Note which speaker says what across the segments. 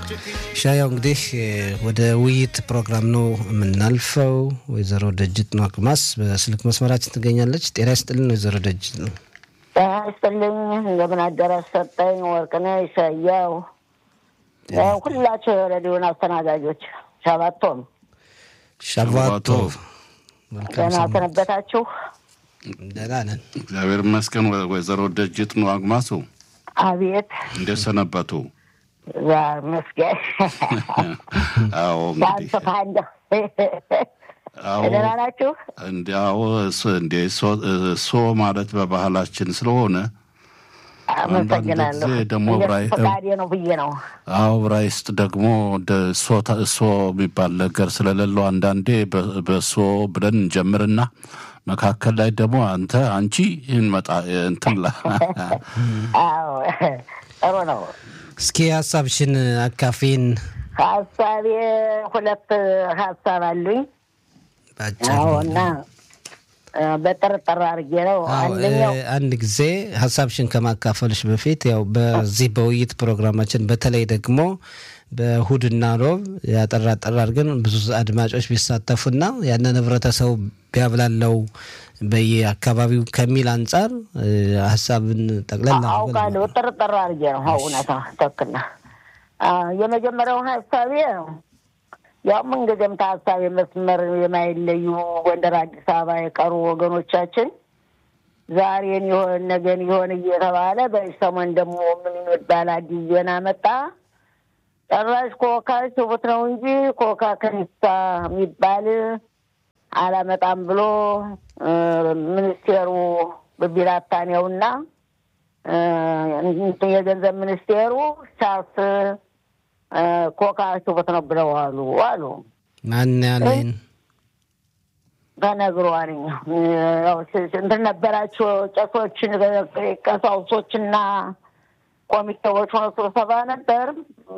Speaker 1: ሻያው እንግዲህ ወደ ውይይት ፕሮግራም ነው የምናልፈው። ወይዘሮ ደጅት ነው አክማስ በስልክ መስመራችን ትገኛለች። ጤና ይስጥልን ወይዘሮ ደጅት ነው።
Speaker 2: ጤና ይስጥልኝ። እንደምን አደራሽ ሰጠኝ ወርቅነህ ሻያው፣ ሁላቸው የሬዲዮን አስተናጋጆች ሻባቶም
Speaker 1: ሻባቶ
Speaker 2: ደህና ሰነበታችሁ?
Speaker 1: ደህና ነን
Speaker 3: እግዚአብሔር ይመስገን። ወይዘሮ ደጅት ነው አግማሱ
Speaker 2: አቤት
Speaker 3: እንዴት ሰነበቱ?
Speaker 2: ዛር መስገን
Speaker 3: አዎ እንግዲህ
Speaker 2: ሳንስፋ እንደ
Speaker 3: አዎ
Speaker 2: ደህና ናችሁ?
Speaker 3: እንዲያው እንዴ እሶ ማለት በባህላችን ስለሆነ
Speaker 2: አመሰግናለሁ።
Speaker 3: ጊዜ ደግሞ
Speaker 2: እንደ
Speaker 3: ብራይ-
Speaker 2: ፈቃዴ ነው ብዬ ነው።
Speaker 3: አዎ ዕብራይስጥ ደግሞ እንደ እሶ ተ- እሶ የሚባል ነገር ስለሌለው አንዳንዴ በ- በእሶ ብለን እንጀምርና መካከል ላይ ደግሞ አንተ አንቺ እንመጣ እንትን ላ
Speaker 2: አዎ ጥሩ ነው።
Speaker 1: እስኪ ሀሳብሽን አካፊን
Speaker 2: ሀሳቤ ሁለት ሀሳብ አሉኝ።
Speaker 1: ባጭር
Speaker 2: አዎ እና እ፣ በጥርጥር አድርጌ ነው።
Speaker 1: አዎ፣
Speaker 2: አንደኛው
Speaker 1: እ፣ አንድ ጊዜ ሀሳብሽን ከማካፈልሽ በፊት ያው በዚህ በውይይት ፕሮግራማችን በተለይ ደግሞ በእሁድና ሮብ ያጠራ ጠራ አድርገን ብዙ አድማጮች ቢሳተፉና ያንን ህብረተሰቡ ቢያብላለው በየአካባቢው ከሚል አንጻር እ፣ ሀሳብን ጠቅለል አድርገን
Speaker 2: አውቃለሁ። ጥርጥር አድርጌ ነው። አዎ፣ እውነታ ትክክል ነህ። አ፣ የመጀመሪያው ሀሳቤ ያው ምንጊዜም ከሀሳቤ መስመር የማይለዩ ጎንደር፣ አዲስ አበባ የቀሩ ወገኖቻችን ዛሬን ይሆን ነገን ይሆን እየተባለ በዚህ ሰሞን ደግሞ ምን የሚባል አዲስ ዜና መጣ። ጭራሽ ኮካ ሽቡት ነው እንጂ ኮካ ከኒሳ የሚባል አላመጣም ብሎ እ፣ ሚኒስቴሩ ብቢራታኔውና እ፣ የገንዘብ ሚኒስቴሩ ሻስ እ፣ ኮካ ሽቡት ነው ብለዋሉ አሉ
Speaker 1: ማን ያለኝ
Speaker 2: ተነግሯል። ያው ስ- እንትን ነበራቸው ቄሶችን ቀሳውሶችና ኮሚቴዎች ሆነ ስብሰባ ነበር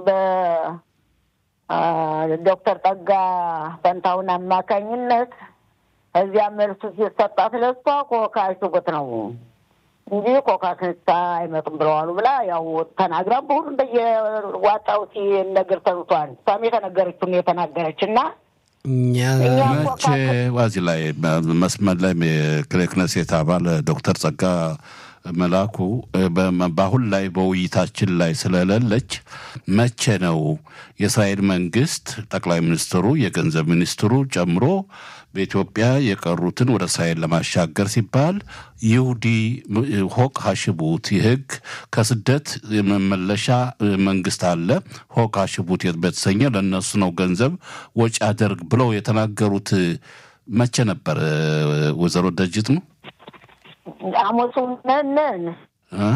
Speaker 2: በዶክተር ጠጋ ፈንታውን አማካኝነት እዚያ መልሱ ሲሰጣት ለሷ ኮካ ሽጉጥ ነው እንጂ ኮካ ክንሳ አይመጡም ብለዋሉ ብላ ያው ተናግራ በሁሉም በየዋጣው ሲነገር ሰምቷል። እሷም የተነገረችውን የተናገረች እና
Speaker 1: እኛ
Speaker 2: እኛ
Speaker 3: መቼ ዋዚህ ላይ መስመር ላይ የክኔሴት አባል ዶክተር ጸጋ መላኩ በ- በአሁን ላይ በውይይታችን ላይ ስለሌለች መቼ ነው የእስራኤል መንግስት ጠቅላይ ሚኒስትሩ የገንዘብ ሚኒስትሩ ጨምሮ በኢትዮጵያ የቀሩትን ወደ እስራኤል ለማሻገር ሲባል ይሁዲ ሆቅ ሀሽቡት የህግ ከስደት የመመለሻ መንግስት አለ ሆቅ ሀሽቡት በተሰኘ ለእነሱ ነው ገንዘብ ወጪ አደርግ ብለው የተናገሩት መቼ ነበር? ወይዘሮ ደጅት ነው
Speaker 2: ሐሙሱ ነን
Speaker 3: እ?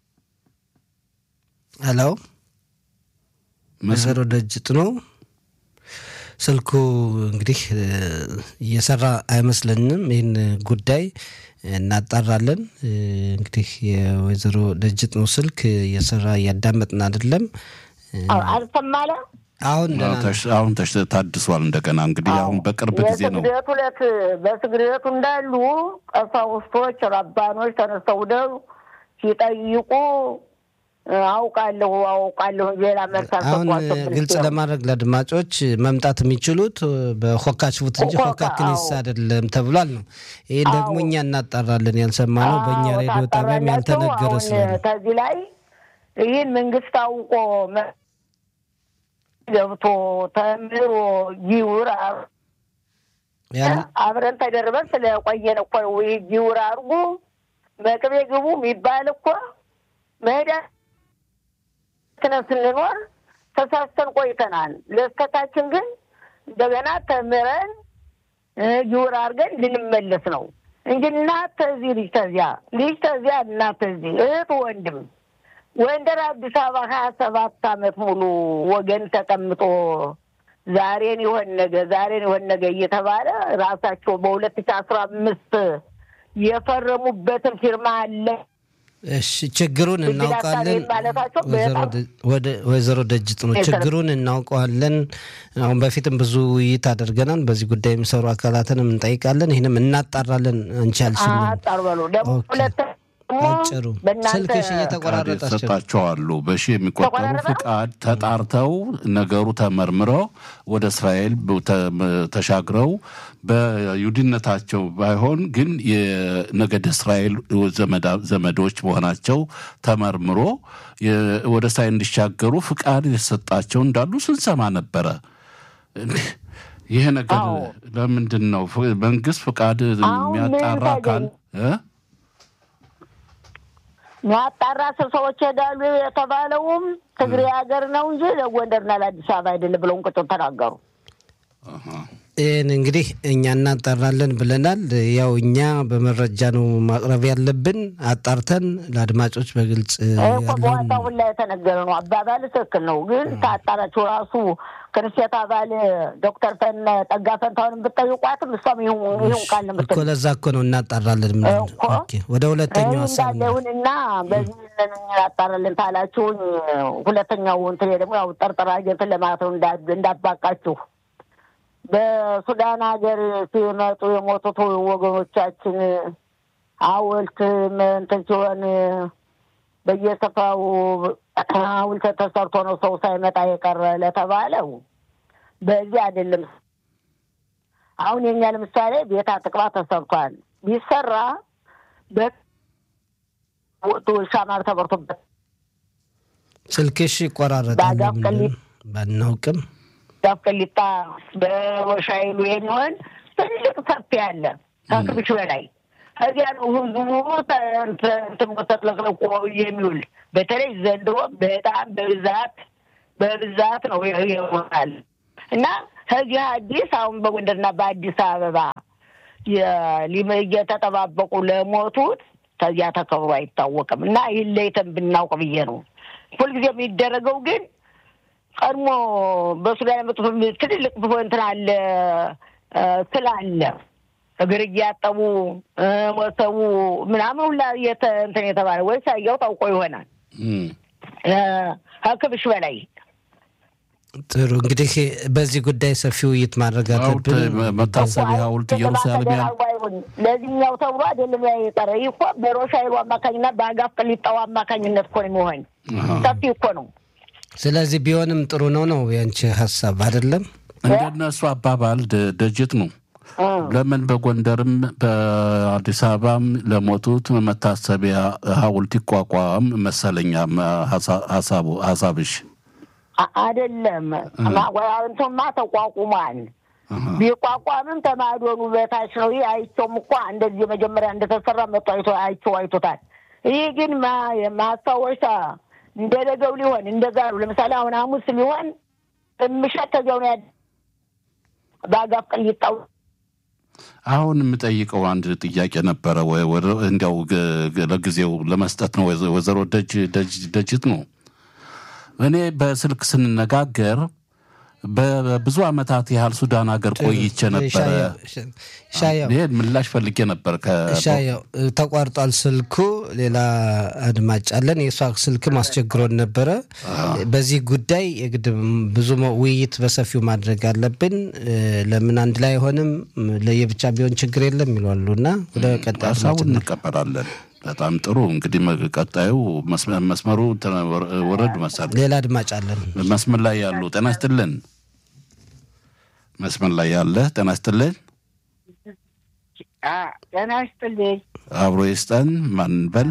Speaker 1: ሄሎ
Speaker 3: መስ-
Speaker 1: ወይዘሮ ደጅት ነው ስልኩ እንግዲህ እ፣ እየሰራ አይመስለንም። ይህን ጉዳይ እናጣራለን። እ፣ እንግዲህ የወይዘሮ ደጅት ነው ስልክ እየሰራ እያዳመጥን አይደለም። እ፣
Speaker 2: አልሰማለ
Speaker 1: አሁን ደህና ነው።
Speaker 3: ተሽ- አሁን ተሽ- ታድሷል እንደገና እንግዲህ አሁን በቅርብ ጊዜ ነው
Speaker 2: የስግደቱ ዕለት በስግደቱ እንዳሉ ቀሳውስቶች፣ ረባኖች ተነስተው ደው ሲጠይቁ እ፣ አውቃለሁ አውቃለሁ ሌላ መልስ
Speaker 1: አሁን
Speaker 2: አልሰጧቸው።
Speaker 1: ግልጽ ለማድረግ ለአድማጮች መምጣት የሚችሉት በሆካ ሽቡት እንጂ
Speaker 2: ሆካ፣
Speaker 1: ሆካ ክኒሳ
Speaker 2: አዎ።
Speaker 1: አይደለም ተብሏል ነው። ይህን ደግሞ እኛ እናጣራለን። ያልሰማነው በእኛ
Speaker 2: አዎ፣
Speaker 1: ሬዲዮ ጣቢያም
Speaker 2: ታጣራላቸው።
Speaker 1: ያልተነገረ
Speaker 2: አሁን
Speaker 1: ስለሆነ
Speaker 2: ከዚህ ላይ ይህን መንግስት አውቆ መ- ገብቶ ተምሮ ይውር
Speaker 1: ያን
Speaker 2: አብረን ተደርበን ስለቆየን እኮ ነው። ወይ ጊውር አድርጉ መቅቤ ግቡ የሚባል እኮ መሄዳ ክነን ስንኖር ተሳስተን ቆይተናል። ለስተታችን ግን እንደገና ተምረን እ፣ ጊውር አድርገን ልንመለስ ነው እንጂ እናት ተዚህ ልጅ ተዚያ ልጅ ተዚያ እናት ተዚህ እህት ወንድም ጎንደር አዲስ አበባ ሀያ ሰባት አመት ሙሉ ወገን ተቀምጦ ዛሬን ይሆን ነገ ዛሬን ይሆን ነገ እየተባለ ራሳቸው በሁለት ሺ አስራ አምስት የፈረሙበትን ፊርማ አለ።
Speaker 1: እሺ ችግሩን
Speaker 2: እዚህ
Speaker 1: እናውቃለን።
Speaker 2: ላሳለኝ ማለታቸው
Speaker 1: ወይዘሮ
Speaker 2: በጣም
Speaker 1: ደ- ወደ- ወይዘሮ ደጅት ነው
Speaker 2: የተረ-
Speaker 1: ችግሩን እናውቀዋለን። አሁን በፊትም ብዙ ውይይት አድርገናል። በዚህ ጉዳይ የሚሰሩ አካላትንም እንጠይቃለን። ይህንም እናጣራለን። አንቺ ያልሽልን
Speaker 2: አጣር በሉ ደግሞ
Speaker 1: ኦኬ።
Speaker 2: ሁለት ደግሞ
Speaker 1: አጭሩ
Speaker 2: በእናንተ
Speaker 1: ስልክሽ
Speaker 3: ፍቃድ
Speaker 1: እየተቆራረጠች ነው።
Speaker 3: የተሰጣቸው አሉ። በሺ የሚቆጠሩ
Speaker 2: ተቆራረጠ?
Speaker 3: ፍቃድ ተጣርተው ነገሩ ተመርምረው ወደ እስራኤል ብ- ተ- ተሻግረው በይሁዲነታቸው ባይሆን ግን የነገድ እስራኤል ዘመዳ- ዘመዶች መሆናቸው ተመርምሮ የ- ወደ እስራኤል እንዲሻገሩ ፍቃድ የተሰጣቸው እንዳሉ ስንሰማ ነበረ። ይሄ ነገር
Speaker 2: አዎ።
Speaker 3: ለምንድን ነው ፍ- መንግስት ፍቃድ
Speaker 2: አሁን ምን
Speaker 3: የሚያጣራ አካል እ?
Speaker 2: የሚያጣራ ስር ሰዎች ሄዳሉ የተባለውም ትግሬ ሀገር ነው እንጂ ለጎንደርና ለአዲስ አበባ አይደለም ብለውን ቁጭ ተናገሩ።
Speaker 3: አሃ።
Speaker 1: ይህን እንግዲህ እኛ እናጣራለን ብለናል። ያው እኛ በመረጃ ነው ማቅረብ ያለብን። አጣርተን ለአድማጮች በግልጽ
Speaker 2: ይህ እኮ
Speaker 1: ያለውን
Speaker 2: በዋናው ሁላ የተነገረ ነው። አባባል ትክክል ነው፣ ግን ታጣራችሁ ራሱ ክርስቴት አባል ዶክተር ፈን ጠጋ ፈንታውን ብትጠይቋትም እሷም ይሁን ይሁን ቃል ነው
Speaker 1: እኮ
Speaker 2: የምትለው።
Speaker 1: ለዛ እኮ ነው እናጣራለን። ምን
Speaker 2: እኮ።
Speaker 1: ኦኬ፣ ወደ ሁለተኛው ሀሳብ ነው።
Speaker 2: እንዳለሁንና በዚህ ያጣራልን ታላችሁኝ። ሁለተኛው እንትን ደግሞ ያው ጠርጠራ ጀትን ለማለት ነው እንዳ- እንዳባቃችሁ በሱዳን ሀገር ሲመጡ የሞቱት ወገኖቻችን ሐውልት እንትን ሲሆን በየስፍራው ሐውልት ተሰርቶ ነው ሰው ሳይመጣ የቀረ ለተባለው በዚህ አይደለም። አሁን የኛ ለምሳሌ ቤት አጥቅባ ተሰርቷል። ቢሰራ በወጡ ሻማር ተበርቶበት
Speaker 1: ስልክሽ ይቆራረጣል።
Speaker 2: በአጋፍ
Speaker 1: ለምንድን
Speaker 2: ቀሊጥ
Speaker 1: ነው? ባናውቅም
Speaker 2: ዛፍ ቅሊጣ በወሻይሉ የሚሆን ትልቅ ሰፊ አለ ከክብሽ በላይ እዚያ ነው ህዝቡ እንትን ተጥለቅልቆ የሚውል በተለይ ዘንድሮ በጣም በብዛት በብዛት ነው ይሆናል እና ከዚህ አዲስ አሁን በጎንደርና በአዲስ አበባ የ- እየተጠባበቁ ለሞቱት ከዚያ ተከብሮ አይታወቅም እና ይህን ለይተን ብናውቅ ብዬ ነው ሁልጊዜ የሚደረገው ግን ቀድሞ በሱዳን የመጡት ትልልቅ እንትን አለ እ፣ ስላለ እግር እያጠቡ እ፣ ወሰቡ ምናምን ሁላ የተ- እንትን የተባለ ወይ ሳያው ታውቆ ይሆናል
Speaker 3: እም።
Speaker 2: እ፣ ከክብሽ በላይ
Speaker 1: ጥሩ እንግዲህ በዚህ ጉዳይ ሰፊ ውይይት ማድረግ
Speaker 3: ሐውልት
Speaker 1: አለብን።
Speaker 3: መታሰቢያ ሐውልት ኢየሩሳሌም ያለ
Speaker 2: ተደራርቦ አይሆን ለዚህኛው ተብሎ አይደለም ያ የቀረ ይህ እኮ በሮሻይሉ አማካኝነት በአጋፍ ቅሊጣው አማካኝነት እኮ ነው የሚሆን
Speaker 3: አሃ።
Speaker 2: ሰፊ እኮ ነው
Speaker 1: ስለዚህ ቢሆንም ጥሩ ነው ነው ያንቺ ሀሳብ አይደለም?
Speaker 3: እንደነሱ አባባል ደ- ደጅት ነው።
Speaker 2: እ።
Speaker 3: ለምን በጎንደርም በአዲስ አበባም ለሞቱት መታሰቢያ ሐውልት ይቋቋም መሰለኛ ሀሳ- ሀሳቡ ሀሳብሽ
Speaker 2: አ- አይደለም እንትማ ተቋቁሟል።
Speaker 3: አሃ።
Speaker 2: ቢቋቋምም ተማዶኑ በታች ነው። ይህ አይቸውም እኮ እንደዚህ መጀመሪያ እንደተሰራ መጡ አይቶ አይቸው አይቶታል። ይህ ግን ማ- ማስታወሻ እንደ ነገው ሊሆን እንደዛ ነው። ለምሳሌ አሁን ሐሙስ ሊሆን ምሸት ከዚያው ነው ያ በአጋፍ ቅሊጣው
Speaker 3: አሁን የምጠይቀው አንድ ጥያቄ ነበረ። ወይ ወደ- እንዲያው ግ- ግ- ለጊዜው ለመስጠት ነው። ወይዘ- ወይዘሮ ደጅ ደጅ- ደጅት ነው። እኔ በስልክ ስንነጋገር በብዙ ዓመታት ያህል ሱዳን ሀገር ቆይቼ ነበረ።
Speaker 1: ሻያው
Speaker 3: ይሄን ምላሽ ፈልጌ ነበር። ከ-
Speaker 1: ሻያው ተቋርጧል ስልኩ። ሌላ አድማጭ አለን። የእሷ ስልክም አስቸግሮን ነበረ። በዚህ ጉዳይ የግድ ብዙ መ- ውይይት በሰፊው ማድረግ አለብን። እ፣ ለምን አንድ ላይ አይሆንም? ለየብቻ ቢሆን ችግር የለም ይሏሉ እና ወደ ቀጣይ አድማጭ
Speaker 3: ሀሳቡን
Speaker 1: ነው።
Speaker 3: እንቀበላለን። በጣም ጥሩ እንግዲህ መ- ቀጣዩ መስመ- መስመሩ ተ- ወረ- ወረድ መሰል
Speaker 1: ሌላ አድማጭ አለን።
Speaker 3: መስመር ላይ ያሉ ጤና ይስጥልን። መስመር ላይ ያለ ጤና ይስጥልን።
Speaker 2: ጤና ይስጥልኝ።
Speaker 3: አብሮ ይስጠን። ማን በል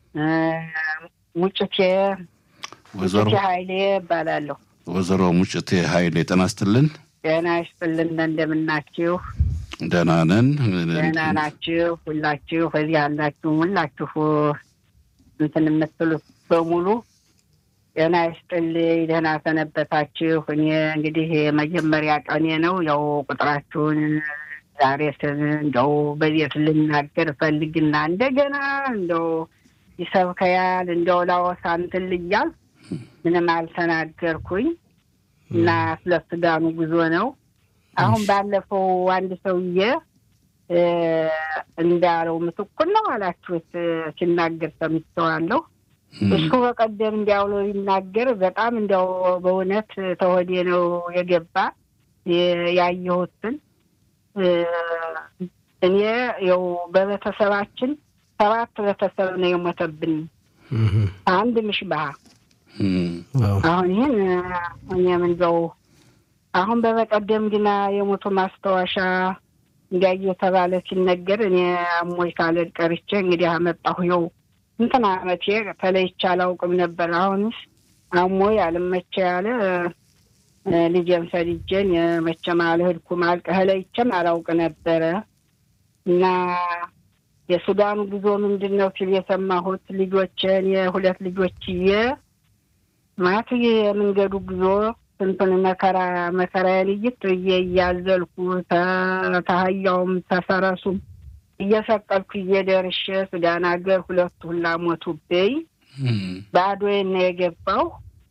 Speaker 2: ሙጭቴ
Speaker 3: ወይዘሮ
Speaker 2: ሙጭቴ ኃይሌ እባላለሁ።
Speaker 3: ወይዘሮ ሙጭቴ ኃይሌ ጤና ይስጥልን።
Speaker 2: ጤና ይስጥልን። እንደምናችሁ?
Speaker 3: ደህና ነን።
Speaker 2: ደህና ናችሁ? ሁላችሁ እዚህ ያላችሁ ሁላችሁ እንትን የምትሉት በሙሉ ጤና ይስጥልኝ። ደህና ሰነበታችሁ? እኔ እንግዲህ የመጀመሪያ ቀኔ ነው። ያው ቁጥራችሁን ዛሬ ስን እንደው በቤት ልናገር ፈልግና እንደገና እንደው ይሰብከያል እንደው ላወሳ እንትን ልያል ምንም አልተናገርኩኝ እና ስለ ሱዳኑ ጉዞ ነው። አሁን ባለፈው አንድ ሰውዬ እ፣ እንዳለው ምስኩር ነው አላችሁት እ፣ ሲናገር ሰምቼዋለሁ። እሱ በቀደም እንዲያው ብሎ ይናገር በጣም እንዲያው በእውነት ተወዴ ነው የገባ የ- ያየሁትን እ፣ እኔ ያው በቤተሰባችን
Speaker 4: ሰባት ቤተሰብ ነው የሞተብን። አንድ ምሽባህ አሁን ይህን እኔ ምንዘው አሁን በበቀደም ግና የሞቱ ማስታወሻ እንዲያ እየተባለ ሲነገር እኔ አሞኝ ካልሄድ ቀርቼ እንግዲህ አመጣሁ። ይኸው እንትን አመቴ ተለይቼ አላውቅም ነበር። አሁንስ አሞኝ አልመቼ ያለ ልጄን ሰድጄን መቼም አልሄድኩም አልቀህለይቼም አላውቅ ነበረ እና የሱዳኑ ጉዞ ምንድን ነው ሲል የሰማሁት ልጆችን የሁለት ልጆችዬ ማለት የመንገዱ ጉዞ ስንቱን መከራ መከራዬን እይት ብዬ እያዘልኩ ተሀያውም ተፈረሱም እየሰቀልኩ እየደርሼ ሱዳን ሀገር ሁለቱ ሁላ ሞቱብኝ። ባዶዬን ነው የገባው።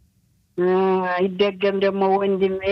Speaker 4: ይደገም ደግሞ ወንድሜ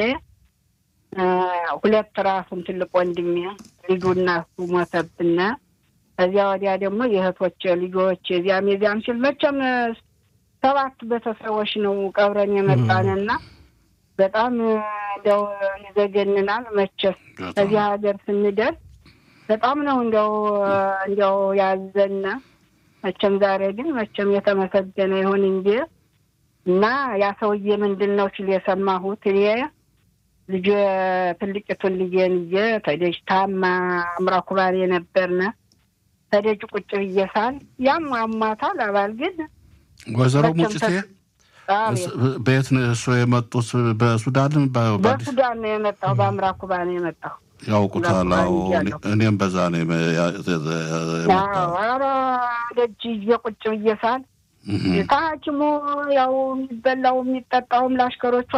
Speaker 4: ሁለት ራሱን ትልቅ ወንድሜ ልጁና እሱ ሞተብና ከዚያ ወዲያ ደግሞ የእህቶች ልጆች የዚያም የዚያም ሲል መቼም ሰባት ቤተሰቦች ነው ቀብረን የመጣንና በጣም እንደው ይዘገንናል። መቼም እዚህ ሀገር ስንደርስ በጣም ነው እንደው እንደው ያዘነ። መቼም ዛሬ ግን መቼም የተመሰገነ ይሁን እንጂ እና ያ ሰውዬ ምንድን ነው ሲል የሰማሁት እኔ ልጅ ትልቂቱን ልጄን ይዤ ተደጅ ታማ አምራኩባን የነበርነ ተደጅ ቁጭ ብዬ ሳል ያም አሟታል አባል ግን
Speaker 3: ወይዘሮ ሙጭቴ በየት ነው እሱ የመጡት? በሱዳን
Speaker 4: በሱዳን ነው የመጣው። በአምራኩባ ነው የመጣው።
Speaker 3: ያውቁታል። እኔም በዛ ነው
Speaker 4: ኧረ ደጅ ይዤ ቁጭ ብዬ ሳል ከሐኪሙ ያው የሚበላው የሚጠጣውም ለአሽከሮቹ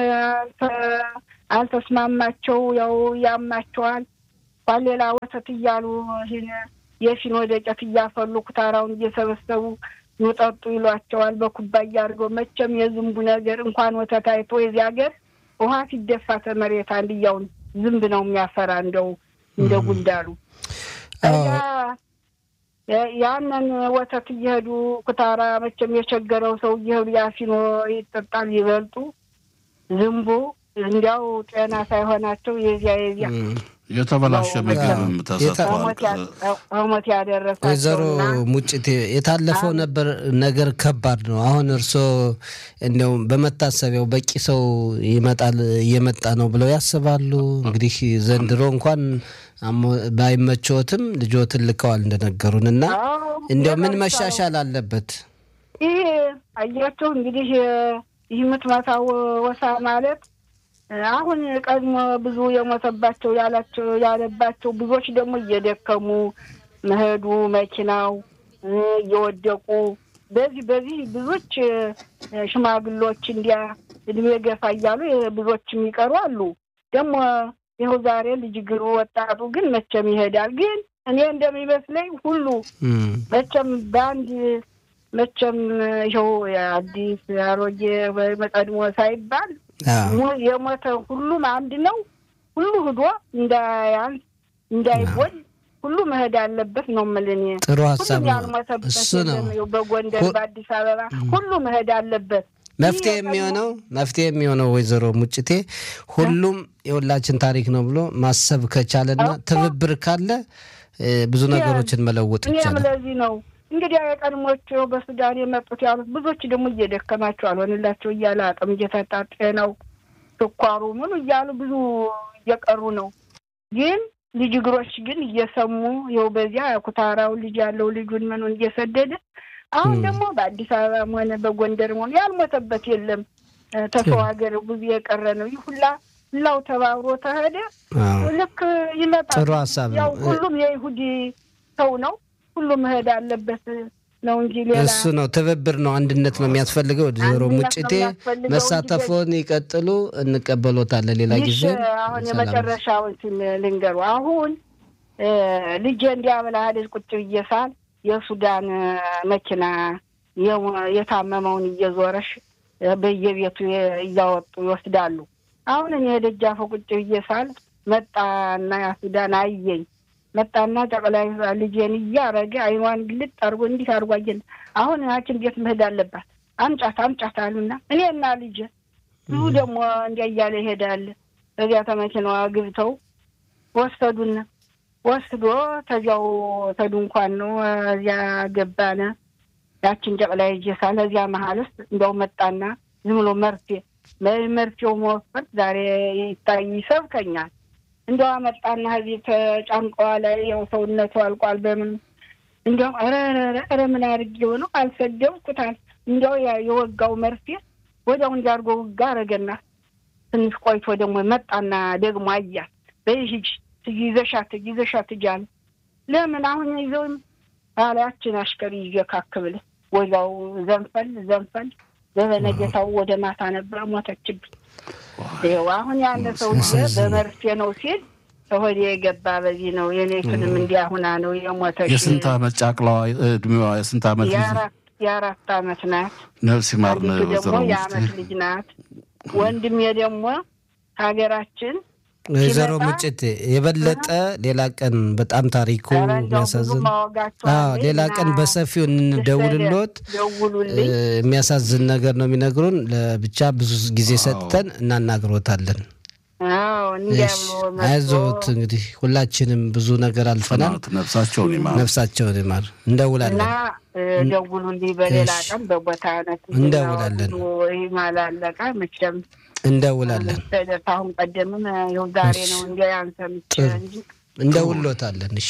Speaker 4: አልተስማማቸው፣ ያው ያማቸዋል። ሌላ ወተት እያሉ የፊኖ ደጨት እያፈሉ ኩታራውን እየሰበሰቡ ይጠጡ ይሏቸዋል። በኩባያ አድርገው መቼም የዝንቡ ነገር እንኳን ወተት አይቶ የዚህ ሀገር ውሃ ሲደፋ ተመሬት አንድያውን ዝንብ ነው የሚያፈራ እንደው እንደ ጉንዳሉ ያንን ወተት እየሄዱ ኩታራ መቼም የቸገረው ሰው እየሄዱ ያፊኖ ይጠጣል ይበልጡ ዝንቡ እንዲያው ጤና ሳይሆናቸው የዚያ የዚያ
Speaker 3: የተበላሸ ምግብም ተሰጥቷል።
Speaker 4: ሞት ያደረሳቸው
Speaker 1: ወይዘሮ ሙጭቴ የታለፈው ነበር ነገር ከባድ ነው። አሁን እርስዎ እንዲያውም በመታሰቢያው በቂ ሰው ይመጣል እየመጣ ነው ብለው ያስባሉ? እንግዲህ ዘንድሮ እንኳን ባይመቸዎትም ልጆትን ልከዋል እንደነገሩን እና እንዲያው ምን መሻሻል አለበት?
Speaker 4: ይህ አያቸው እንግዲህ ይህ የምትመታው ወሳ ማለት አሁን ቀድሞ ብዙ የሞተባቸው ያላቸው ያለባቸው ብዙዎች ደግሞ እየደከሙ መሄዱ መኪናው እየወደቁ በዚህ በዚህ ብዙዎች ሽማግሎች እንዲያ እድሜ ገፋ እያሉ ብዙዎች የሚቀሩ አሉ። ደግሞ ይኸው ዛሬ ልጅ ግሩ ወጣቱ ግን መቼም ይሄዳል። ግን እኔ እንደሚመስለኝ ሁሉ መቼም በአንድ መቼም ይኸው አዲስ አሮጌ ቀድሞ ሳይባል የሞተ ሁሉም አንድ ነው። ሁሉ ህዶ እንዳያንስ እንዳይጎል ሁሉ መሄድ አለበት ነው የምልህ እኔ።
Speaker 1: ጥሩ ሀሳብ ነው።
Speaker 4: ያልሞተበት
Speaker 1: እሱ ነው
Speaker 4: በጎንደር በአዲስ አበባ ሁሉ መሄድ አለበት።
Speaker 1: መፍትሄ የሚሆነው መፍትሄ የሚሆነው ወይዘሮ ሙጭቴ ሁሉም የሁላችን ታሪክ ነው ብሎ ማሰብ ከቻለና ትብብር ካለ ብዙ ነገሮችን መለወጥ
Speaker 4: እኔም
Speaker 1: ይቻላል።
Speaker 4: ለዚህ ነው እንግዲህ የቀድሞቹ በሱዳን የመጡት ያሉት ብዙዎች ደግሞ እየደከማቸው አልሆንላቸው እያለ አቅም እየተጣ ጤናው፣ ስኳሩ ምኑ እያሉ ብዙ እየቀሩ ነው። ግን ልጅ እግሮች ግን እየሰሙ ይኸው በዚያ ኩታራው ልጅ ያለው ልጁን ምኑን እየሰደደ አሁን ደግሞ በአዲስ አበባም ሆነ በጎንደርም ሆነ ያልሞተበት የለም። ተሰው ሀገር ብዙ የቀረ ነው። ይህ ሁላ ሁላው ተባብሮ ተሄደ
Speaker 1: አዎ፣
Speaker 4: ልክ ይመጣል።
Speaker 1: ጥሩ ሀሳብ
Speaker 4: ያው
Speaker 1: ነው።
Speaker 4: ሁሉም የይሁዲ ሰው ነው። ሁሉም መሄድ አለበት ነው እንጂ ሌላ
Speaker 1: እሱ ነው ትብብር ነው፣ አንድነት ነው የሚያስፈልገው። ወይዘሮ
Speaker 4: አንድነት ነው
Speaker 1: ሙጭቴ
Speaker 4: የሚያስፈልገው እንጂ
Speaker 1: መሳተፎን ይቀጥሉ፣ እንቀበሎታለን ሌላ
Speaker 4: ይህ
Speaker 1: ጊዜ።
Speaker 4: አሁን
Speaker 1: ሰላም።
Speaker 4: የመጨረሻውን ሲል ልንገሩ። አሁን እ ልጄ እንዲያበላ ልጅ ቁጭ ብዬ ሳል የሱዳን እ መኪና የሞ- የታመመውን እየዞረሽ እ በየቤቱ የ- እያወጡ ይወስዳሉ። አሁን እኔ ደጃፉ ቁጭ ብዬ ሳል መጣና ያ ሱዳን አየኝ። መጣና ጠቅላይ ልጄን እያረገ አይኗን ግልጥ አድርጎ እንዲህ አድርጎ አየን። አሁን ሐኪም ቤት መሄድ አለባት አምጫት አምጫት አሉና እኔና ልጄ ብዙ ደግሞ እንዲያ እያለ ይሄዳል። በዚያ ተመኪናዋ ግብተው ወሰዱን። ወስዶ ተዚያው ተድንኳን ነው እዚያ ገባነ። ያችን ጨቅላ ይጀሳል እዚያ መሀል ውስጥ እንዲያው መጣና ዝም ብሎ መርፌ መርፌው መወፈር ዛሬ ይታይ ይሰብከኛል። እንዲያው አመጣና እዚህ ተጫንቀዋ ላይ ያው ሰውነቱ አልቋል። በምን እንዲያው ኧረ ኧረ ምን አድርጌው ነው አልሰደብኩታል። እንዲያው የወጋው መርፌ ወዲያው እንዲያርጎ ውጋ አረገና ትንሽ ቆይቶ ደግሞ መጣና ደግሞ አያት በይ ሂጂ ይዘሻት ይዘሻት እጃለ ለምን አሁን ይዘውም አላያችን አሽከሪ ይዤ ካክብል ወዛው ዘንፈል ዘንፈል በበነገታው ወደ ማታ ነበር ሞተችብኝ። ይኸው አሁን ያለ ሰው በመርፌ ነው ሲል ሆዴ የገባ በዚህ ነው። የኔቱንም እንዲህ አሁና ነው የሞተች።
Speaker 3: የስንት ዓመት ጫቅላዋ እድሜዋ የስንት ዓመት ልጅ?
Speaker 4: የአራት ዓመት ናት።
Speaker 3: ነፍስ ይማር
Speaker 4: አንዲቱ ደግሞ የዓመት ልጅ ናት። ወንድሜ ደግሞ ሀገራችን
Speaker 1: ወይዘሮ ሙጭት የበለጠ ሌላ ቀን በጣም ታሪኩ የሚያሳዝን ሌላ ቀን በሰፊው እንደውልሎት የሚያሳዝን ነገር ነው የሚነግሩን። ለብቻ ብዙ ጊዜ ሰጥተን እናናግሮታለን። አይዞት እንግዲህ ሁላችንም ብዙ ነገር አልፈናል።
Speaker 3: ነፍሳቸውን ይማር፣
Speaker 1: ነፍሳቸውን ይማር። እንደውላለን
Speaker 4: ደውሉልኝ። በሌላ ቀን በቦታ
Speaker 1: እንደውላለን።
Speaker 4: ማላለቃ መቼም
Speaker 1: እንደውላለን።
Speaker 4: አሁን ቀደምም ይኸው ዛሬ ነው እንዲ አንሰምቼ እንጂ
Speaker 1: እንደውሎታለን። እሺ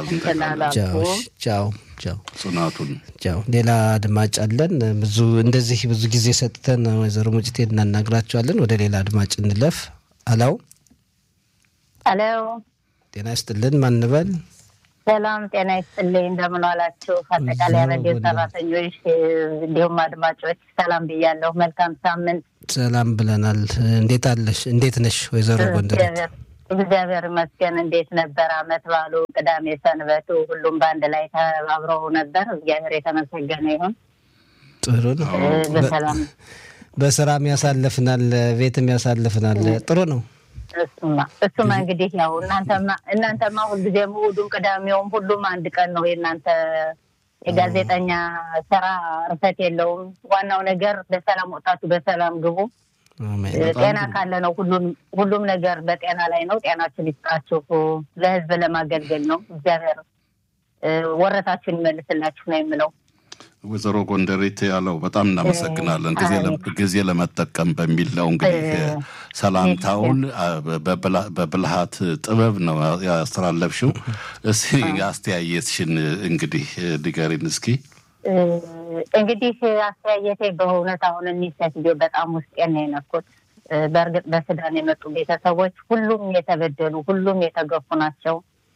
Speaker 1: ቻው ቻው ቻው
Speaker 3: ጽናቱን
Speaker 1: ቻው። ሌላ አድማጭ አለን። ብዙ እንደዚህ ብዙ ጊዜ ሰጥተን ወይዘሮ ሙጭቴ እናናግራቸዋለን። ወደ ሌላ አድማጭ እንለፍ። አላው
Speaker 5: አሎ፣
Speaker 1: ጤና ይስጥልን። ማንበል
Speaker 5: ሰላም ጤና ይስጥልኝ። እንደምን ዋላችሁ? አጠቃላይ ረዲዮ ሰራተኞች እንዲሁም አድማጮች ሰላም ብያለሁ። መልካም ሳምንት።
Speaker 1: ሰላም ብለናል። እንዴት አለሽ? እንዴት ነሽ ወይዘሮ ጎንደር?
Speaker 5: እግዚአብሔር ይመስገን። እንዴት ነበር አመት ባሉ ቅዳሜ ሰንበቱ? ሁሉም በአንድ ላይ ተባብረው ነበር። እግዚአብሔር የተመሰገነ ይሁን።
Speaker 1: ጥሩ ነው።
Speaker 5: በሰላም
Speaker 1: በስራም ያሳልፍናል፣ ቤትም ያሳልፍናል። ጥሩ ነው።
Speaker 5: እሱማ እሱማ እንግዲህ ያው እናንተማ እናንተማ ሁልጊዜም እሑዱም ቅዳሜውም ሁሉም አንድ ቀን ነው። የእናንተ የጋዜጠኛ ስራ እርፈት የለውም። ዋናው ነገር በሰላም ወጣቱ በሰላም ግቡ። ጤና ካለ ነው ሁሉም ሁሉም ነገር በጤና ላይ ነው። ጤናችን ይስጣችሁ። ለህዝብ ለማገልገል ነው። እግዚአብሔር ወረታችሁን ይመልስላችሁ ነው የምለው።
Speaker 3: ወይዘሮ ጎንደሬት ያለው በጣም እናመሰግናለን። ጊዜ ለመጠቀም በሚል ነው እንግዲህ ሰላምታውን በብልሃት ጥበብ ነው ያስተላለፍሽው። እስኪ አስተያየትሽን እንግዲህ ንገሪን እስኪ።
Speaker 5: እንግዲህ አስተያየቴ በእውነት አሁን እኒህ ሴትዮ በጣም ውስጤን ነው የነኩት። በእርግጥ በሱዳን የመጡ ቤተሰቦች ሁሉም የተበደሉ ሁሉም የተገፉ ናቸው።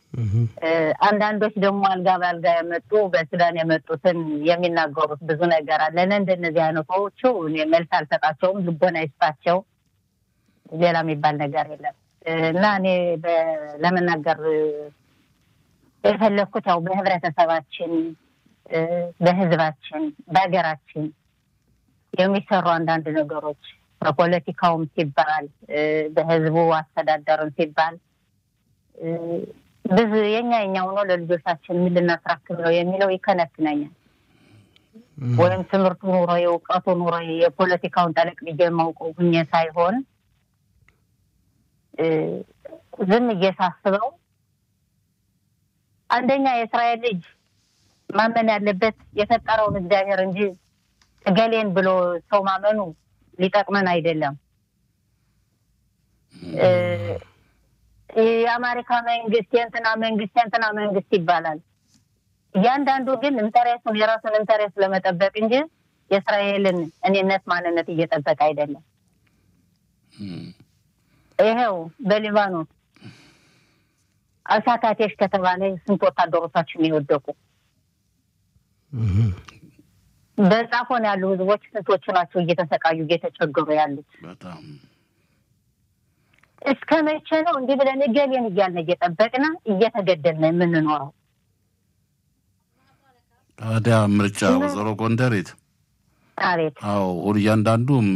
Speaker 5: አንዳንዶች ደግሞ አልጋ በአልጋ የመጡ በሱዳን የመጡትን የሚናገሩት ብዙ ነገር አለ። እንደነዚህ አይነቶቹ እኔ መልስ አልሰጣቸውም። ልቦና ይስጣቸው። ሌላ የሚባል ነገር የለም እና እኔ ለመናገር የፈለግኩት ያው በህብረተሰባችን፣ በህዝባችን፣ በሀገራችን የሚሰሩ አንዳንድ ነገሮች በፖለቲካውም ሲባል በህዝቡ አስተዳደርም ሲባል ብዙ የኛ የኛው ነው ለልጆቻችን ምን ልናስራክብ ነው የሚለው ይከነክነኛል። ወይም ትምህርቱ ኑሮ የእውቀቱ ኑሮ የፖለቲካውን ጠለቅ ብዬ የማውቀው ሁኜ ሳይሆን ዝም እየሳስበው አንደኛ የእስራኤል ልጅ ማመን ያለበት የፈጠረውን እግዚአብሔር እንጂ እገሌን ብሎ ሰው ማመኑ ሊጠቅመን አይደለም። የአሜሪካ መንግስት የእንትና መንግስት የእንትና መንግስት ይባላል። እያንዳንዱ ግን ኢንተሬስቱን የራሱን ኢንተሬስት ለመጠበቅ እንጂ የእስራኤልን እኔነት ማንነት እየጠበቀ አይደለም። ይኸው በሊባኖስ አልሳካቴሽ ከተባለ ስንት ወታደሮቻችን የወደቁ በጻፎን ያሉ ህዝቦች ስንቶቹ ናቸው እየተሰቃዩ እየተቸገሩ ያሉት? እስከ መቼ ነው እንዲህ ብለን እገሌን እያልን እየጠበቅን እየተገደልን የምንኖረው?
Speaker 3: ታዲያ ምርጫ ወይዘሮ ጎንደሬት
Speaker 5: አቤት
Speaker 3: አዎ እያንዳንዱም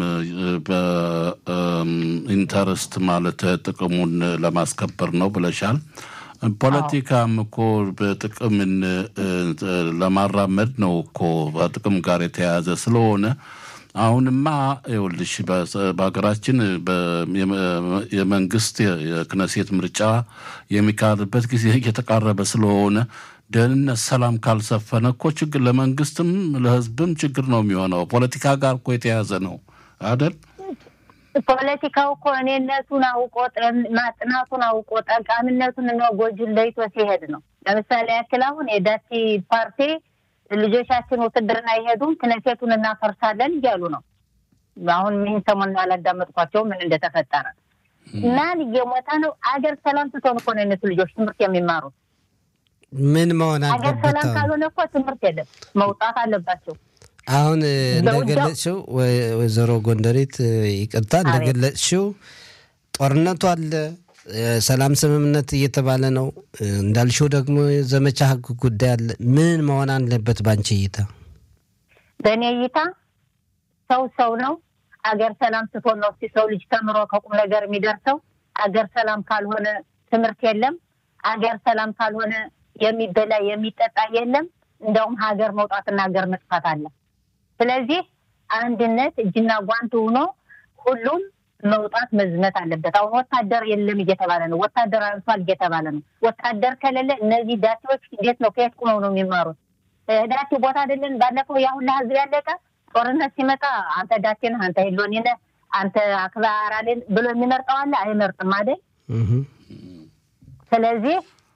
Speaker 3: በኢንተረስት ማለት ጥቅሙን ለማስከበር ነው ብለሻል። ፖለቲካም እኮ በጥቅምን ለማራመድ ነው እኮ በጥቅም ጋር የተያያዘ ስለሆነ አሁንማ ይኸውልሽ በሀገራችን የመንግስት የክነሴት ምርጫ የሚካሄድበት ጊዜ እየተቃረበ ስለሆነ ደህንነት፣ ሰላም ካልሰፈነ እኮ ችግር ለመንግስትም ለህዝብም ችግር ነው የሚሆነው። ፖለቲካ ጋር እኮ የተያዘ ነው አይደል?
Speaker 5: ፖለቲካው እኮ እኔነቱን አውቆ ማጥናቱን አውቆ ጠቃሚነቱን እና ጎጁን ለይቶ ሲሄድ ነው። ለምሳሌ ያክል አሁን የዳቲ ፓርቲ ልጆቻችን ውትድርና አይሄዱም ክነሴቱን እናፈርሳለን እያሉ ነው። አሁን ይህን ሰሞን አላዳመጥኳቸው ምን እንደተፈጠረ ማን እየሞተ ነው። አገር ሰላም ስትሆን እኮ ነው የእነሱ ልጆች ትምህርት የሚማሩት።
Speaker 1: ምን መሆን
Speaker 5: አገር
Speaker 1: አለበት?
Speaker 5: ሰላም
Speaker 1: አሁን?
Speaker 5: ካልሆነ እኮ ትምህርት የለም፣ መውጣት አለባቸው።
Speaker 1: አሁን እንደገለጽሽው ወ- ወይዘሮ ጎንደሬት ይቅርታ፣ እንደገለጽሽው ጦርነቱ አለ፣ የሰላም ስምምነት እየተባለ ነው። እንዳልሽው ደግሞ የዘመቻ ህግ ጉዳይ አለ። ምን መሆን አለበት ባንቺ እይታ?
Speaker 5: በእኔ እይታ ሰው ሰው ነው። አገር ሰላም ስትሆን ነው እስኪ ሰው ልጅ ተምሮ ከቁም ነገር የሚደርሰው። አገር ሰላም ካልሆነ ትምህርት የለም። አገር ሰላም ካልሆነ የሚበላ የሚጠጣ የለም። እንደውም ሀገር መውጣትና ሀገር መጥፋት አለ። ስለዚህ አንድነት እጅና ጓንት ሆኖ ሁሉም መውጣት መዝመት አለበት። አሁን ወታደር የለም እየተባለ ነው። ወታደር አንሷል እየተባለ ነው። ወታደር ከሌለ እነዚህ ዳቴዎች እንዴት ነው ከየት ቁመው ነው የሚማሩት? ዳቴ ቦታ አይደለን። ባለፈው ያ ሁላ ህዝብ ያለቀ ጦርነት ሲመጣ አንተ ዳቴ ነህ፣ አንተ ሄሎኒ ነህ፣ አንተ አክባራልን ብሎ የሚመርጠው አለ? አይመርጥም አይደል?
Speaker 1: እህ።
Speaker 5: ስለዚህ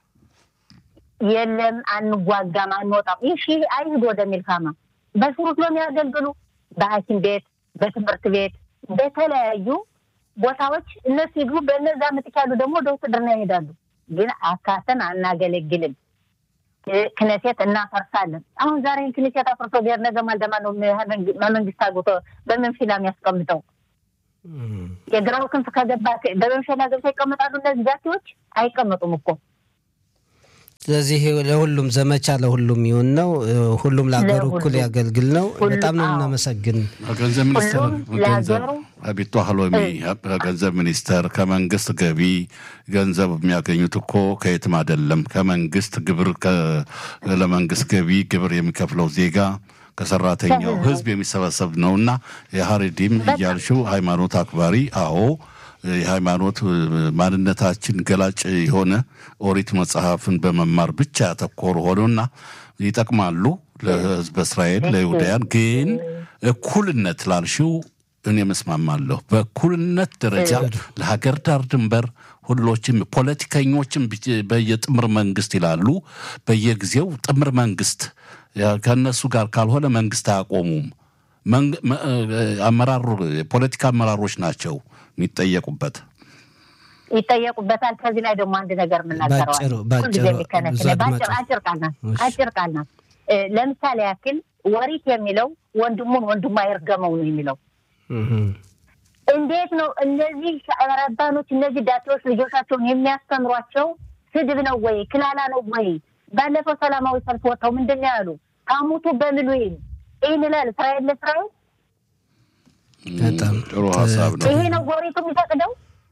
Speaker 5: የለም አንዋጋም፣ አንወጣም። ይህ አይሂድ ወደሚል ካማ በሽሩት ነው የሚያገልግሉ በሐኪም ቤት፣ በትምህርት ቤት፣ በተለያዩ ቦታዎች እነሱ ይግቡ። በእነዛ ምትክ ያሉ ደግሞ ወደ ውትድርና ይሄዳሉ። ግን አካተን አናገለግልም። ክነሴት እናፈርሳለን። አሁን ዛሬ ክነሴት አፍርሶ ብሔር ነገ ማልደማ ነው መንግስት አግብቶ በምን ፊላ የሚያስቀምጠው? የግራው ክንፍ ከገባ በመምሸና ገብቶ ይቀመጣሉ። እነዚህ ዛቴዎች አይቀመጡም እኮ
Speaker 1: ስለዚህ ለሁሉም ዘመቻ ለሁሉም ይሁን ነው። ሁሉም ለሀገሩ
Speaker 5: ለሁሉም።
Speaker 1: እኩል ያገልግል ነው።
Speaker 5: ሁሉ-
Speaker 1: በጣም ነው
Speaker 5: አዎ።
Speaker 1: እናመሰግን።
Speaker 3: ገንዘብ ሚኒስቴር
Speaker 5: ሁሉም
Speaker 3: ገንዘብ
Speaker 5: ለሀገሩ
Speaker 3: አቢቶ ሀሎሚ ገንዘብ ሚኒስቴር ከመንግስት ገቢ ገንዘብ የሚያገኙት እኮ ከየትም አይደለም። ከመንግስት ግብር ከ- ለመንግስት ገቢ ግብር የሚከፍለው ዜጋ ከሰራተኛው
Speaker 5: ከህዝቡ።
Speaker 3: ህዝብ የሚሰበሰብ ነው እና የሀሬዲም እያልሽው ሃይማኖት አክባሪ አዎ የሃይማኖት እ፣ ማንነታችን ገላጭ የሆነ ኦሪት መጽሐፍን በመማር ብቻ ያተኮሩ ሆነውና ይጠቅማሉ ለህዝበ እስራኤል ለይሁዳያን። ግን እኩልነት ላልሽው እኔ መስማማለሁ። በእኩልነት ደረጃ ለሀገር ዳር ድንበር ሁሎችም ፖለቲከኞችም ቢ- በየጥምር መንግስት ይላሉ። በየጊዜው ጥምር መንግስት ያ- ከእነሱ ጋር ካልሆነ መንግስት አያቆሙም። መንግ- መ- እ፣ አመራሩ የፖለቲካ አመራሮች ናቸው የሚጠየቁበት።
Speaker 5: ይጠየቁበታል። ከዚህ ላይ ደግሞ አንድ ነገር የምናገረዋል
Speaker 1: ባጭሩ- ባጭሩ
Speaker 5: ሁልጊዜ የሚከነስ
Speaker 1: ብዙ
Speaker 5: በአጭር
Speaker 1: አድማጮች-
Speaker 5: አጭር ቃል ናት።
Speaker 1: እሺ።
Speaker 5: አጭር ቃል ናት። እ፣ ለምሳሌ ያክል ወሪት የሚለው ወንድሙን ወንድሙ አይርገመው ነው የሚለው።
Speaker 1: እህ።
Speaker 5: እንዴት ነው እነዚህ ረባኖች እነዚህ ዳቴዎች ልጆቻቸውን የሚያስተምሯቸው? ስድብ ነው ወይ ክላላ ነው ወይ? ባለፈው ሰላማዊ ሰልፍ ወጥተው ምንድን ነው ያሉ? ታሙቱ በምሉ ይህን ይላል እስራኤል ለእስራኤል
Speaker 1: በጣም
Speaker 3: ጥሩ ሀሳብ ነው።
Speaker 5: ይሄ ነው ወሪቱ የሚፈቅደው።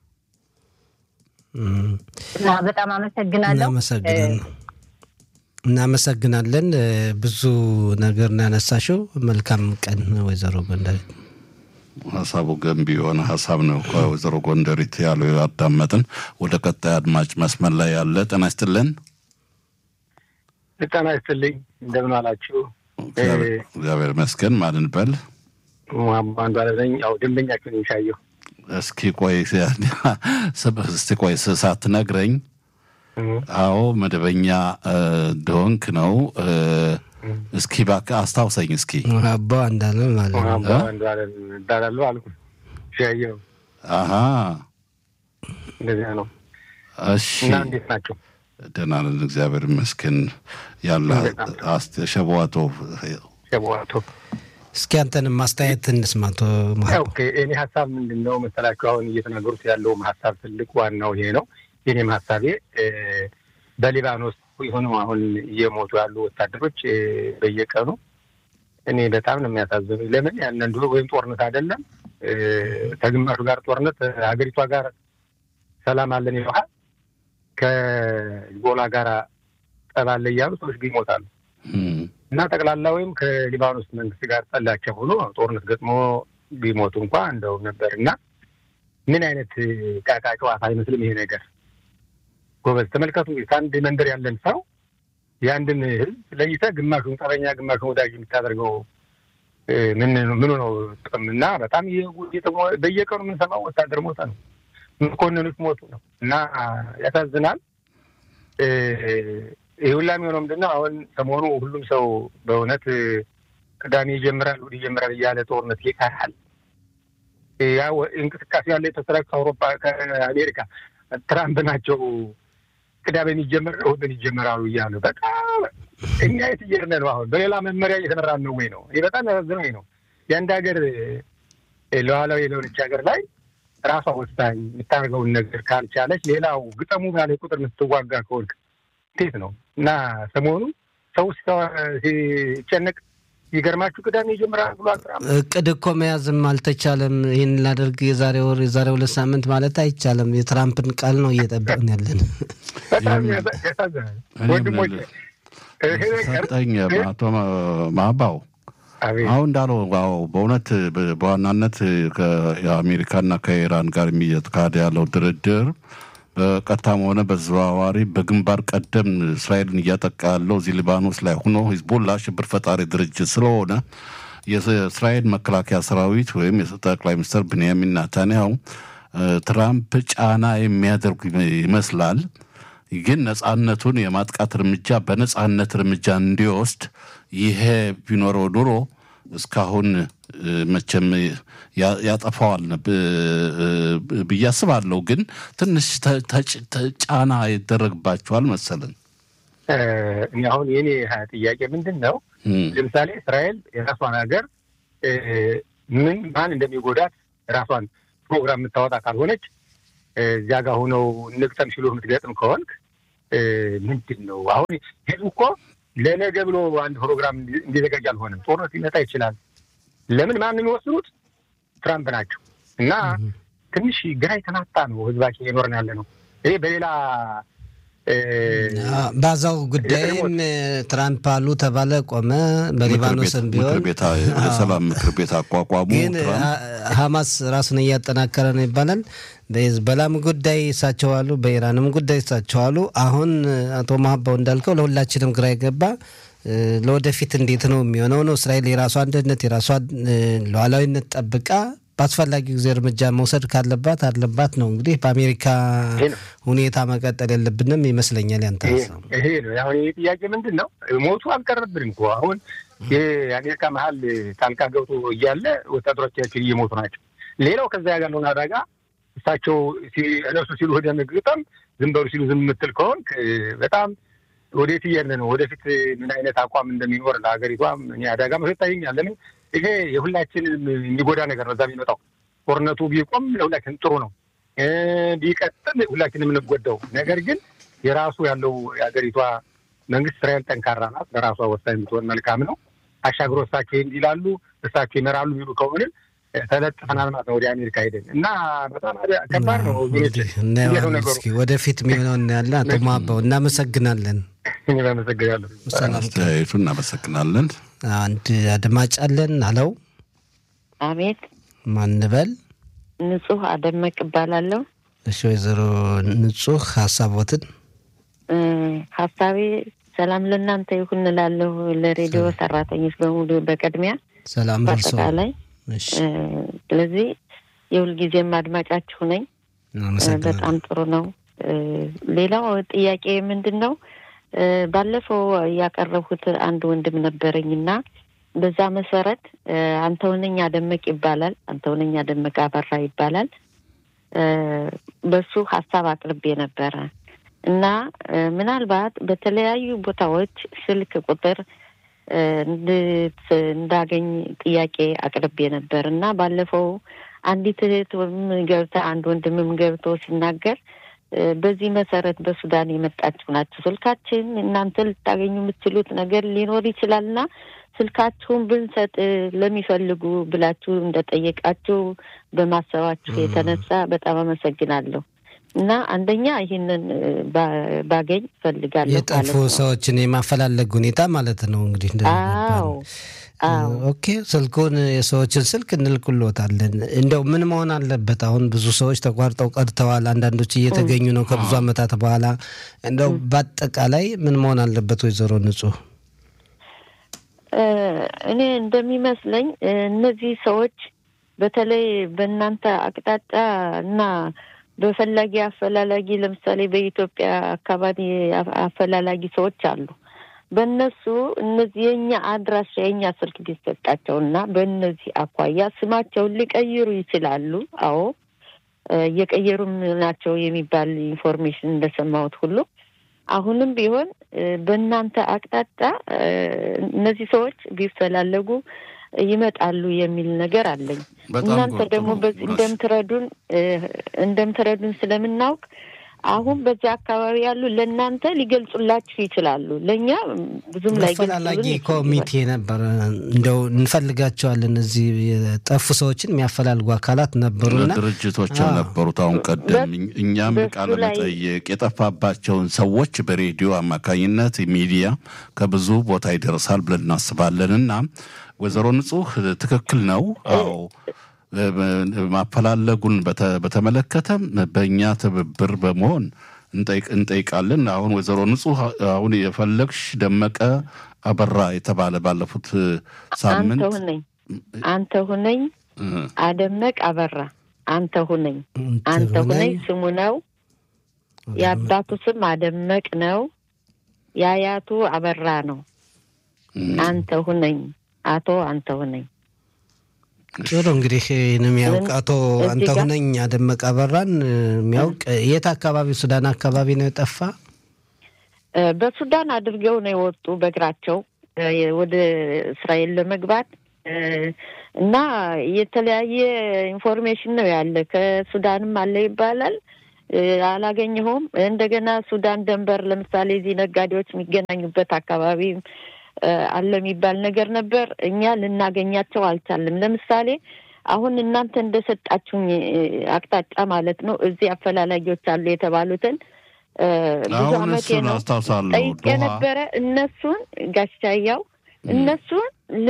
Speaker 1: እህ።
Speaker 5: እና በጣም አመሰግናለሁ።
Speaker 1: እናመሰግናለን እናመሰግናለን። እ፣ ብዙ ነገር ነው ያነሳሽው። መልካም ቀን ወይዘሮ ጎንደሬት።
Speaker 3: ሀሳቡ ገንቢ የሆነ ሀሳብ ነው። ከወይዘሮ ጎንደሪት ያለው ያዳመጥን። ወደ ቀጣይ አድማጭ መስመር ላይ ያለ ጤና ይስጥልን።
Speaker 6: ጤና ይስጥልኝ። እንደምን አላችሁ?
Speaker 3: እግዚአብሔር እግዚአብሔር ይመስገን። ማንን በል
Speaker 6: አንዱ አለዘኝ ያው ደንበኛችሁን የሚሻየው
Speaker 3: እስኪ ቆይ እስቲ ቆይ ሳትነግረኝ አዎ መደበኛ እ፣ እንደሆንክ ነው። እ፣ እስኪ እባክህ አስታውሰኝ እስኪ።
Speaker 1: አባ እንዳለ ማለት ነው።
Speaker 6: አንዱ አለ እባላለሁ አልኩ። ሻየው
Speaker 3: አሀ
Speaker 6: እንደዚያ ነው።
Speaker 3: እሺ
Speaker 6: እና እንዴት ናቸው?
Speaker 3: ደህና ነን እግዚአብሔር ይመስገን። ያለ አስተ- ሸበዋቶ
Speaker 6: ሸበዋቶ
Speaker 1: እስኪ አንተንም ማስተያየት እንስማቶ
Speaker 6: ኦኬ። እኔ ሀሳብ ምንድን ነው መሰላችሁ? አሁን እየተናገሩት ያለውም ሀሳብ ትልቅ ዋናው ይሄ ነው። የኔም ሀሳቤ እ፣ በሊባኖስ የሆነው አሁን እየሞቱ ያሉ ወታደሮች እ፣ በየቀኑ እኔ በጣም ነው የሚያሳዝኑ። ለምን ያንን ድሮ ወይም ጦርነት አይደለም እ፣ ከግማሹ ጋር ጦርነት ሀገሪቷ ጋር ሰላም አለን ይለሃል ከጎላ ጋር ጠባለ እያሉ ሰዎች ግን ይሞታሉ።
Speaker 3: እም፣
Speaker 6: እና ጠቅላላ ወይም ከሊባኖስ መንግስት ጋር ጠላቸው ሆኖ ጦርነት ገጥሞ ቢሞቱ እንኳ እንደው ነበር እና ምን አይነት ቃቃ ጨዋታ አይመስልም ይሄ ነገር። ጎበዝ ተመልከቱ። ከአንድ መንደር ያለን ሰው የአንድን ህዝብ ለይተህ ግማሹን ጠበኛ ግማሹን ወዳጅ የምታደርገው ምን ምኑ ነው ጥቅም? እና በጣም በየቀኑ የምንሰማው ወታደር ሞተ ነው፣ መኮንኖች ሞቱ ነው እና ያሳዝናል። ይህ ሁላ የሚሆነው ምንድን ነው? አሁን ሰሞኑ ሁሉም ሰው በእውነት ቅዳሜ ይጀምራል እሑድ ይጀምራል እያለ ጦርነት ይቀራል። ያ እንቅስቃሴ ያለ የተሰራጭ ከአውሮፓ ከአሜሪካ ትራምፕ ናቸው ቅዳሜ የሚጀምር እሑድን ይጀምራሉ እያሉ በጣም እኛ የት እየሄድን ነው? አሁን በሌላ መመሪያ እየተመራን ነው ወይ ነው? ይህ በጣም ያሳዝነኝ ነው። የአንድ ሀገር ሉዓላዊ የሆነች ሀገር ላይ ራሷ ወሳኝ የምታደርገውን ነገር ካልቻለች ሌላው ግጠሙ ባለ ቁጥር የምትዋጋ ከወልቅ እንዴት ነው? እና ሰሞኑ ሰው ሲጨነቅ ይገርማችሁ ቅዳሜ ይጀምራል ብሎ
Speaker 1: እቅድ እኮ መያዝም አልተቻለም። ይህን ላደርግ የዛሬ ወር የዛሬ ሁለት ሳምንት ማለት አይቻልም። የትራምፕን ቃል ነው እየጠበቅን ያለን።
Speaker 6: በጣም ያሳዝናል ወንድሞች።
Speaker 3: ሰጠኝ አቶ ማባው አሁን እንዳለው ው በእውነት በዋናነት የአሜሪካና ከኢራን ጋር እየተካሄደ ያለው ድርድር በቀጥታም ሆነ በተዘዋዋሪ በግንባር ቀደም እስራኤልን እያጠቃ ያለው እዚህ ሊባኖስ ላይ ሆኖ ሂዝቦላ ሽብር ፈጣሪ ድርጅት ስለሆነ የእስራኤል መከላከያ ሰራዊት ወይም ጠቅላይ ሚኒስትር ብንያሚን ናታንያሁ ትራምፕ ጫና የሚያደርጉ ይመስላል። ግን ነጻነቱን የማጥቃት እርምጃ በነጻነት እርምጃ እንዲወስድ ይሄ ቢኖረው ኑሮ እስካሁን መቼም ያጠፋዋል ብዬ አስባለሁ። ግን ትንሽ ጫና ይደረግባቸዋል መሰለን።
Speaker 6: እኔ አሁን የኔ ጥያቄ ምንድን ነው፣ ለምሳሌ እስራኤል የራሷን ሀገር ምን ማን እንደሚጎዳት ራሷን ፕሮግራም የምታወጣ ካልሆነች እዚያ ጋር ሆነው ንቅጠም ሲሉ የምትገጥም ከሆንክ ምንድን ነው አሁን ህዝቡ እኮ ለነገ ብሎ አንድ ፕሮግራም እንዲዘጋጅ አልሆነም። ጦርነት ሊመጣ ይችላል። ለምን ማን የሚወስኑት ትራምፕ ናቸው። እና ትንሽ ግራ የተናጣ ነው ህዝባችን የኖርን ያለ ነው። ይሄ በሌላ
Speaker 1: ባዛው ጉዳይም ትራምፕ አሉ ተባለ ቆመ። በሊባኖስም ቢሆን
Speaker 3: የሰላም ምክር ቤት አቋቋሙ።
Speaker 1: ግን ሀማስ ራሱን እያጠናከረ ነው ይባላል። በሄዝቦላም ጉዳይ እሳቸው አሉ፣ በኢራንም ጉዳይ እሳቸው አሉ። አሁን አቶ ማሀባው እንዳልከው ለሁላችንም ግራ የገባ ለወደፊት እንዴት ነው የሚሆነው ነው። እስራኤል የራሷ አንድነት የራሷ ሉዓላዊነት ጠብቃ በአስፈላጊ ጊዜ እርምጃ መውሰድ ካለባት አለባት ነው። እንግዲህ በአሜሪካ ሁኔታ መቀጠል የለብንም ይመስለኛል። ያንተ
Speaker 6: ይሄ ነው አሁን ይህ ጥያቄ ምንድን ነው? ሞቱ አልቀረብንም እኮ አሁን የአሜሪካ መሀል ጣልቃ ገብቶ እያለ ወታደሮቻችን እየሞቱ ናቸው። ሌላው ከዛ ያለውን አደጋ እሳቸው እነሱ ሲሉ ወደ ምግጠም ዝም በሉ ሲሉ ዝም የምትል ከሆንክ በጣም ወዴት እየሄድን ነው? ወደፊት ምን አይነት አቋም እንደሚኖር ለሀገሪቷም እኔ አደጋ መስሎ ይታየኛል። ለምን ይሄ የሁላችንም የሚጎዳ ነገር ነው። እዛ የሚመጣው ጦርነቱ ቢቆም ለሁላችን ጥሩ ነው፣ ቢቀጥል ሁላችን የምንጎዳው ነገር ግን የራሱ ያለው የሀገሪቷ መንግስት እስራኤል ጠንካራ ናት፣ ለራሷ ወሳኝ የምትሆን መልካም ነው። አሻግሮ እሳቸው ይላሉ እሳቸው ይመራሉ የሚሉ ከሆንን ተለጥፈናል ማለት ነው ወደ አሜሪካ ሄደን እና በጣም ከባድ ነው።
Speaker 1: እናየዋለን እስኪ ወደፊት የሚሆነው እናያለን። አቶ ማባው እናመሰግናለን።
Speaker 6: እኔም አመሰግናለሁ።
Speaker 3: አስተያየቱ እናመሰግናለን።
Speaker 1: አንድ አድማጭ አለን። አለው
Speaker 7: አቤት፣
Speaker 1: ማንበል
Speaker 7: ንጹህ አደመቅ እባላለሁ።
Speaker 1: እሺ፣ ወይዘሮ ንጹህ ሀሳቦትን
Speaker 7: ሀሳቤ ሰላም ለእናንተ ይሁን እላለሁ። ለሬዲዮ ሰራተኞች በሙሉ በቅድሚያ
Speaker 1: ሰላም ደርሶ
Speaker 7: በአጠቃላይ ስለዚህ የሁልጊዜም አድማጫችሁ ነኝ። በጣም ጥሩ ነው። ሌላው ጥያቄ ምንድን ነው? ባለፈው ያቀረብኩት አንድ ወንድም ነበረኝ እና በዛ መሰረት አንተውነኝ አደመቅ ይባላል። አንተውነኝ አደመቅ አበራ ይባላል። በሱ ሀሳብ አቅርቤ ነበረ እና ምናልባት በተለያዩ ቦታዎች ስልክ ቁጥር እንዳገኝ ጥያቄ አቅርቤ ነበር እና ባለፈው አንዲት እህትም ገብታ አንድ ወንድምም ገብቶ ሲናገር በዚህ መሰረት በሱዳን የመጣችሁ ናችሁ፣ ስልካችን እናንተ ልታገኙ የምትችሉት ነገር ሊኖር ይችላልና ስልካችሁን ብንሰጥ ለሚፈልጉ ብላችሁ እንደጠየቃችሁ በማሰባችሁ የተነሳ በጣም አመሰግናለሁ። እና አንደኛ ይህንን ባገኝ ፈልጋለሁ።
Speaker 1: የጠፉ ሰዎችን የማፈላለግ ሁኔታ ማለት ነው እንግዲህ
Speaker 7: አዎ
Speaker 1: ኦኬ ስልኩን የሰዎችን ስልክ እንልክሎታለን። እንደው ምን መሆን አለበት? አሁን ብዙ ሰዎች ተቋርጠው ቀርተዋል። አንዳንዶች እየተገኙ ነው ከብዙ ዓመታት በኋላ። እንደው በአጠቃላይ ምን መሆን አለበት? ወይዘሮ ንጹህ
Speaker 7: እኔ እንደሚመስለኝ እነዚህ ሰዎች በተለይ በእናንተ አቅጣጫ እና በፈላጊ አፈላላጊ ለምሳሌ በኢትዮጵያ አካባቢ አፈላላጊ ሰዎች አሉ። በእነሱ እነዚህ የእኛ አድራሻ የእኛ ስልክ ቢሰጣቸው እና በእነዚህ አኳያ ስማቸውን ሊቀይሩ ይችላሉ። አዎ እየቀየሩም ናቸው የሚባል ኢንፎርሜሽን እንደሰማሁት ሁሉ አሁንም ቢሆን በእናንተ አቅጣጫ እነዚህ ሰዎች ቢፈላለጉ ይመጣሉ የሚል ነገር አለኝ። እናንተ ደግሞ በዚህ እንደምትረዱን እንደምትረዱን ስለምናውቅ አሁን በዚህ አካባቢ ያሉ ለእናንተ ሊገልጹላችሁ ይችላሉ። ለእኛ ብዙም ላይ
Speaker 1: አፈላላጊ ኮሚቴ ነበር። እንደው እንፈልጋቸዋለን። እዚህ የጠፉ ሰዎችን የሚያፈላልጉ አካላት ነበሩና
Speaker 3: ድርጅቶች ነበሩት። አሁን ቀደም እኛም ቃለ መጠየቅ የጠፋባቸውን ሰዎች በሬዲዮ አማካኝነት ሚዲያ ከብዙ ቦታ ይደርሳል ብለን እናስባለን እና ወይዘሮ ንጹህ ትክክል ነው። አዎ ማፈላለጉን በተመለከተ በእኛ ትብብር በመሆን እንጠይቃለን። አሁን ወይዘሮ ንጹህ አሁን የፈለግሽ ደመቀ አበራ የተባለ ባለፉት ሳምንት
Speaker 7: አንተ ሁነኝ አንተ ሁነኝ አደመቅ አበራ አንተ ሁነኝ አንተ ሁነኝ ስሙ ነው። የአባቱ ስም አደመቅ ነው። የአያቱ አበራ ነው። አንተ ሁነኝ አቶ አንተ ሁነኝ
Speaker 1: ጥሩ እንግዲህ ይህን የሚያውቅ አቶ አንተሁነኝ አደመቀ አበራን የሚያውቅ የት አካባቢ ሱዳን አካባቢ ነው የጠፋ?
Speaker 7: በሱዳን አድርገው ነው የወጡ በእግራቸው ወደ እስራኤል ለመግባት እና የተለያየ ኢንፎርሜሽን ነው ያለ። ከሱዳንም አለ ይባላል አላገኘሁም። እንደገና ሱዳን ደንበር ለምሳሌ እዚህ ነጋዴዎች የሚገናኙበት አካባቢ አለ የሚባል ነገር ነበር። እኛ ልናገኛቸው አልቻልም። ለምሳሌ አሁን እናንተ እንደሰጣችሁኝ አቅጣጫ እዚህ እዚህ አፈላላጊዎች አሉ የተባሉትን ብዙ ዓመቴ ነው ጠይቄ ነበረ። እነሱን ጋሻያው እነሱን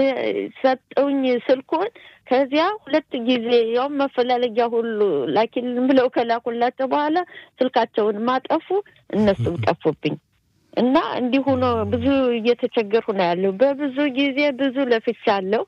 Speaker 7: ሰጠውኝ ስልኩን። ከዚያ ሁለት ጊዜ ያውም መፈላለጊያ ሁሉ ላኪልን ብለው ከላኩላቸው በኋላ ስልካቸውን ማጠፉ፣ እነሱም ጠፉብኝ። እና እንዲሁ ነው። ብዙ እየተቸገርሁ ነው ያለው። በብዙ ጊዜ ብዙ ለፍቻለሁ።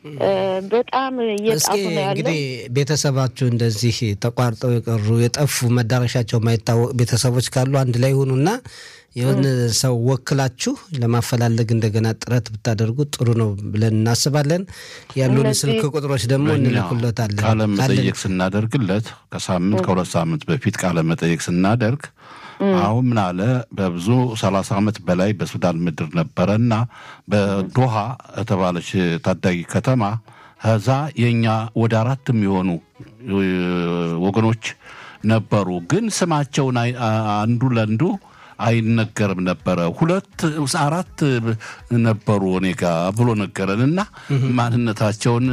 Speaker 7: በጣም እየጣፉ ነው ያለው።
Speaker 1: እንግዲህ ቤተሰባችሁ እንደዚህ ተቋርጠው የቀሩ የጠፉ መዳረሻቸው የማይታወቅ ቤተሰቦች ካሉ አንድ ላይ ሆኑና የሆነ ሰው ወክላችሁ ለማፈላለግ እንደገና ጥረት ብታደርጉ ጥሩ ነው ብለን እናስባለን። ያሉን ስልክ ቁጥሮች ደግሞ እንልኩለታለን።
Speaker 3: ቃለ መጠየቅ ስናደርግለት ከሳምንት ከሁለት ሳምንት በፊት ቃለ መጠየቅ ስናደርግ አሁን ምን አለ በብዙ ሰላሳ ዓመት በላይ በሱዳን ምድር ነበረ እና በዶሃ የተባለች ታዳጊ ከተማ ከዛ የእኛ ወደ አራት የሚሆኑ ወገኖች ነበሩ። ግን ስማቸውን አንዱ ለአንዱ አይነገርም ነበረ። ሁለት አራት ነበሩ እኔ ጋ ብሎ ነገረን እና ማንነታቸውን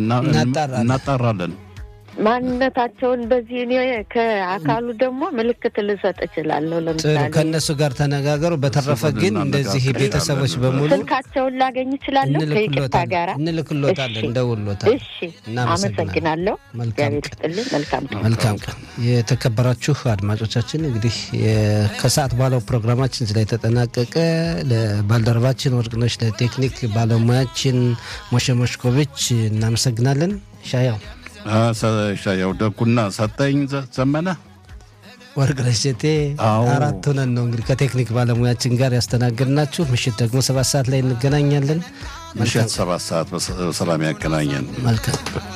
Speaker 3: እናጣራለን።
Speaker 7: ማንነታቸውን በዚህ እኔ ከአካሉ ደግሞ ምልክት ልሰጥ እችላለሁ። ለምሳሌ
Speaker 1: ከእነሱ ጋር ተነጋገሩ። በተረፈ ግን እንደዚህ ቤተሰቦች በሙሉ
Speaker 7: ስልካቸውን ላገኝ እችላለሁ። ከይቅርታ ጋራ
Speaker 1: እንልክሎታለን፣ እንደውሎታል።
Speaker 7: እሺ፣ አመሰግናለሁ። እግዚአብሔር ይስጥልኝ። መልካም
Speaker 1: መልካም ቀን። የተከበራችሁ አድማጮቻችን እንግዲህ ከሰዓት በኋላው ፕሮግራማችን እዚህ ላይ ተጠናቀቀ። ለባልደረባችን ወርቅነሽ፣ ለቴክኒክ ባለሙያችን ሞሸ ሞሽኮቪች እናመሰግናለን። ሻያው
Speaker 3: ሻያው ደጉና ሰጠኝ ዘመነ
Speaker 1: ወርቅነሽ ጀቴ አራት ሆነን ነው እንግዲህ ከቴክኒክ ባለሙያችን ጋር ያስተናገድናችሁ። ምሽት ደግሞ ሰባት ሰዓት ላይ እንገናኛለን።
Speaker 3: ምሽት ሰባት ሰዓት በሰላም ያገናኘን።
Speaker 1: መልካም